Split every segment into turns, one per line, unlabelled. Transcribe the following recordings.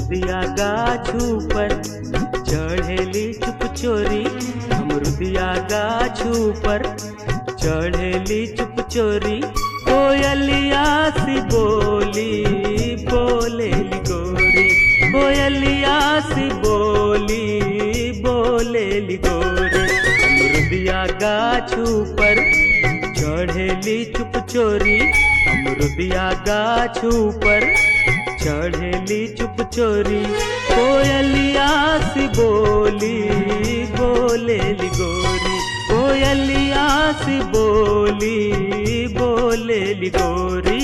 अमरुदिया गाछू पर चढ़ेली चुप चोरी अमरुदिया गाछू पर चढ़ेली चुप चोरी कोयलिया सी बोली बोलेली गोरी कोयलिया सी बोली बोलेली गोरी अमरुदिया गाछू पर चढ़ेली चुप चोरी अमरुदिया गाछू पर चढ़ेली चुप चोरी कोयलिया सी बोली बोलेली गोरी कोयलिया सी बोली बोलेली गोरी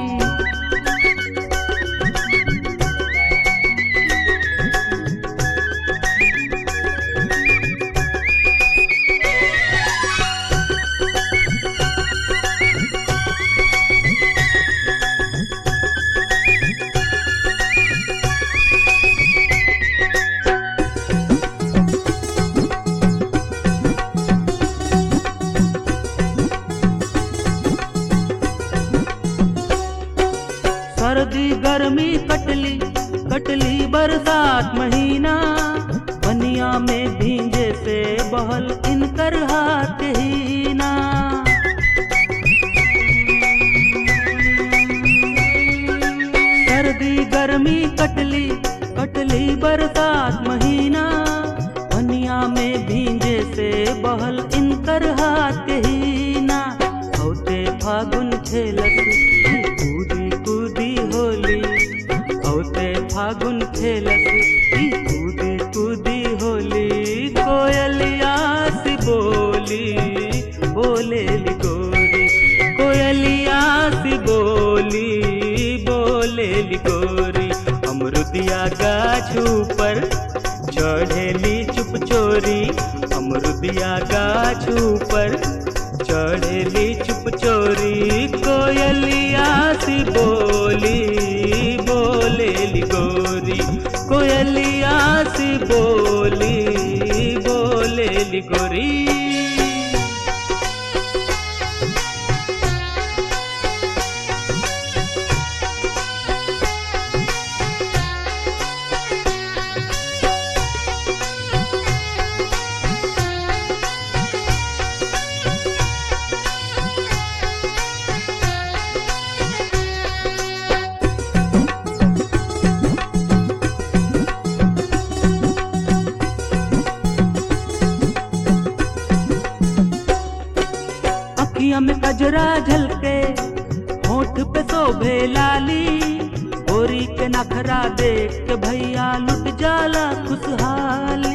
सर्दी गर्मी कटली कटली बरसात महीना बनिया में भींजे से बहल इनकर हाथ ही ना सर्दी गर्मी कटली कटली बरसात महीना बनिया में भींजे से बहल इनकर हाथ ही ना औते फागुन खेलत कूदी कूदी होली औते फागुन खेलत ई कूदी कूदी होली कोयलिया सी बोली बोलेली गोरी कोयलिया सी बोली बोलेली गोरी अमरुदिया गाछू पर चढ़ेली चुप चोरी अमरुदिया गाछू पर चढ़ेली चुप चोरी कोयलिया सी बोली बोलेली गोरी कोयलिया सी बोली बोलेली गोरी अखिया में कजरा झलके होठ पे शोभे लाली गोरी के नखरा देख के भैया लुट जाला खुशहाली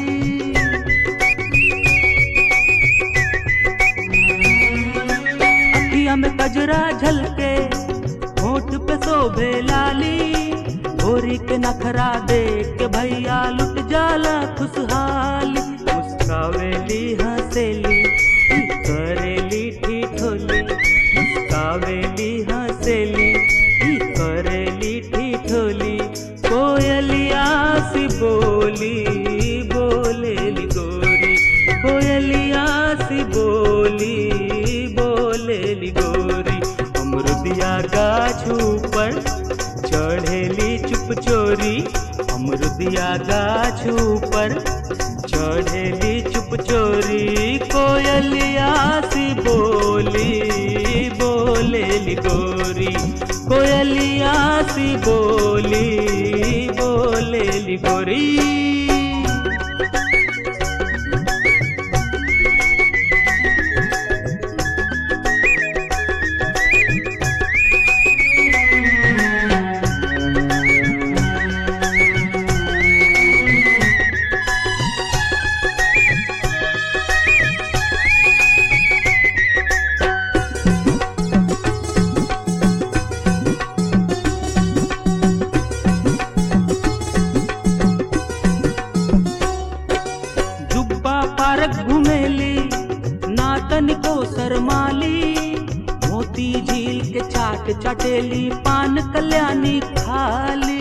अखिया में कजरा झलके होठ पे शोभे लाली गोरी के नखरा देख के भैया लुट जाला खुशहाली मुस्कावेली हंसेली करेली ठिठोली मुस्कावेली हंसेली करेली ठिठोली कोयलिया सी बोली बोलेली गोरी कोयलिया सी बोली बोलेली गोरी अमरुदिया गाछू पर चढ़ेली चुप चोरी अमरुदिया गाछू पर चढ़ेली चुप चोरी कोयलिया सी बोली बोलेली गोरी कोयलिया सी बोली बोलेली गोरी जुब्बा पार्क घुमेली ना तनिको शरमाली मोती झील के चाट चटेली पान कल्याणी खाली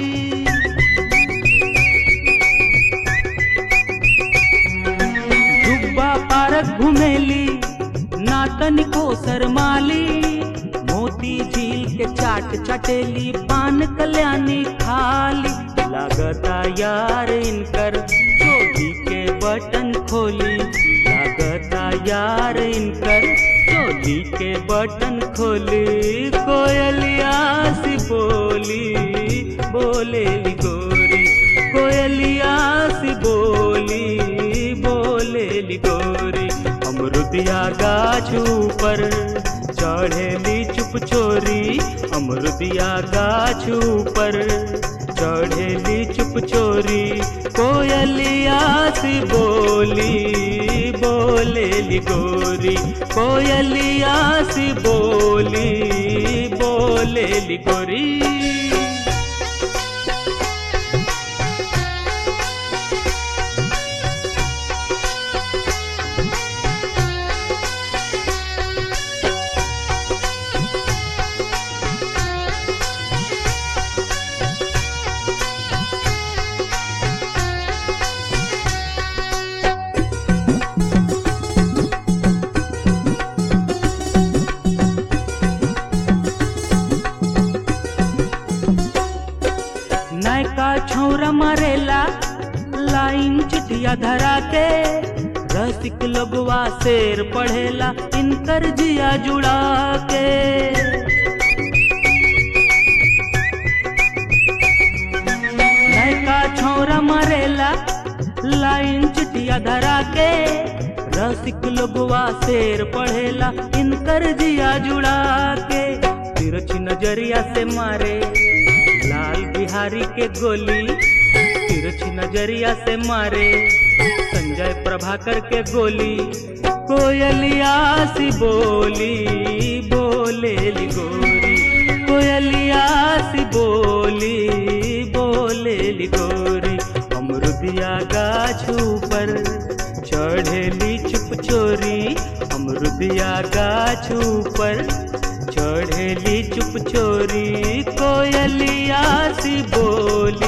जुब्बा पार्क घुमेली ना तनिको शरमाली मोती झील के चाट चटेली पान कल्याणी खाली लागता यार इनकर चोली के बटन खोली लागता यार इनकर चोली के बटन खोली कोयलिया सी बोली बोले गोरी कोयलिया सी बोली बोले गोरी अमरुदिया गाछ ऊपर चढ़ेली चुप चोरी अमरुदिया गाछ ऊपर चढ़ेली चुप चोरी कोयलिया सी बोली बोलेली गोरी कोयलिया सी बोली बोलेली गोरी नयका छौरा मारेला लाइन चिटिया धरा के रसिक लोगवा शेर पढ़ेला इनकर जिया जुड़ा के नयका छौरा मारेला लाइन चिटिया धरा के रसिक लोगवा शेर पढ़ेला इनकर जिया जुड़ा के तिरछी नजरिया से मारे लाल बिहारी के गोली तिरछी नजरिया से मारे संजय प्रभाकर के गोली कोयलिया सी बोली बोले गोरी कोयलिया सी बोली बोले गोरी अमरुदिया गाछ ऊपर चढ़ेली चुप चोरी अमरुदिया गाछ ऊपर चढ़ेली चुप चोरी कोयलिया सी बोली